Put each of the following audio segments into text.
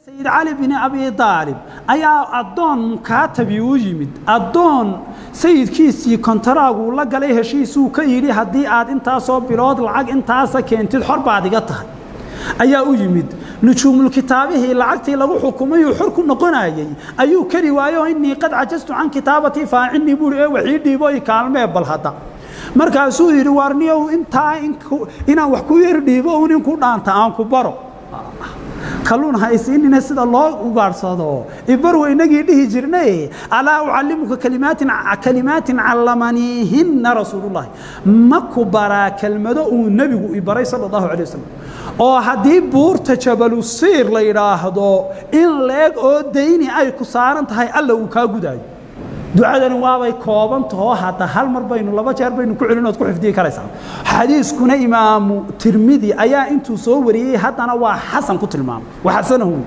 sayid cali bini abi aalib ayaa addoon mukaatabi u yimid addoon sayidkiisii kontaraagu la galay heshiisuu ka yidhi haddii aad intaasoo bilood lacag intaasa keentid xor baad iga tahay ayaa u yimid nujuumulkitaabihii lacagtii lagu xukumayuu xor ku noqonayey ayuu kari waayo innii qad cajastu can kitaabatii faacinii buuri ee waxii dhiibo i kaalmee bal hadda markaasuu yidhi waarniyow intaa inaan wax ku yar dhiibo un in ku dhaanta aan ku baro kalluun ha isiinina sida loo ugaadhsado ibarwa inagii dhihi jirnay alaa ucallimuka kalimaatin kalimaatin callamaniihinna rasuulullahi ma ku baraa kelmado uu nebigu i baray sala allahu calay wasalam oo haddii buurta jabalusiir la yidhaahdo in leeg oo dayni ay ku saaran tahay alla uu kaa gudaayo ducadani waabay kooban tahoo hadda hal mar baynu laba jeer baynu ku celin ood ku xifdiyi karaysaa xadiiskuna imaamu tirmidi ayaa intuu soo wariyey haddana waa xasan ku tilmaamay waa xasanahu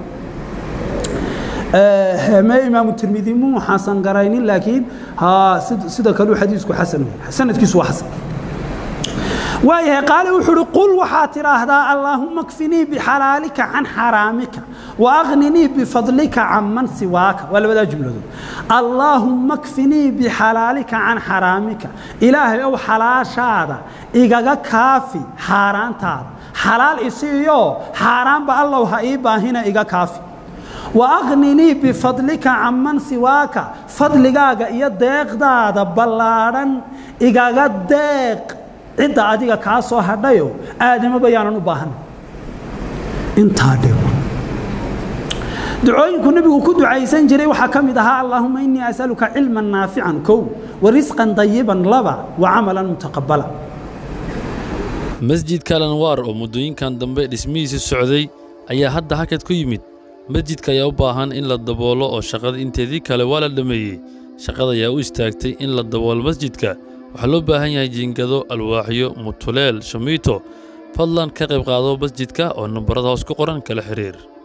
me imaamu tirmidi muu xasan garaynin laakiin sida kaluu xadiisku xasan sanadkiisu waa xasan waayahay qaale wuxuu uhi qul waxaad tidhaahdaa allaahuma kfinii bixalaalika can xaraamika waagninii bifadlika can man siwaaka waa labadaa jumladood allaahumma kfinii bixalaalika can xaraamika ilaahay ow xalaashaada igaga kaafi xaaraantaada xalaal isiiyo xaaraanba allow ha ii baahina iga kaafi waagninii bifadlika can man siwaaka fadligaaga iyo deeqdaada ballaadhan igaga deeq cidda adiga kaa soo hadhayo aadamo bayaanan u baahan intaa dhig ducooyinku nebigu ku ducaysan jiray waxaa ka mid ahaa allaahuma innii asaluka cilman naafican kow wa risqan dayiban laba wa camalan mutaqabala masjidka alanwaar oo muddooyinkan dambe dhismihiisa socday ayaa hadda hakad ku yimid masjidka ayaa u baahan in la daboolo oo shaqada inteedii kale waa la dhammeeyey shaqada ayaa u istaagtay in la daboolo masjidka waxaa loo baahan yahay jiingado alwaaxyo mutuleel shamiito fadlan ka qayb qaado masjidka oo nambarada hoos ku qoran kala xiriir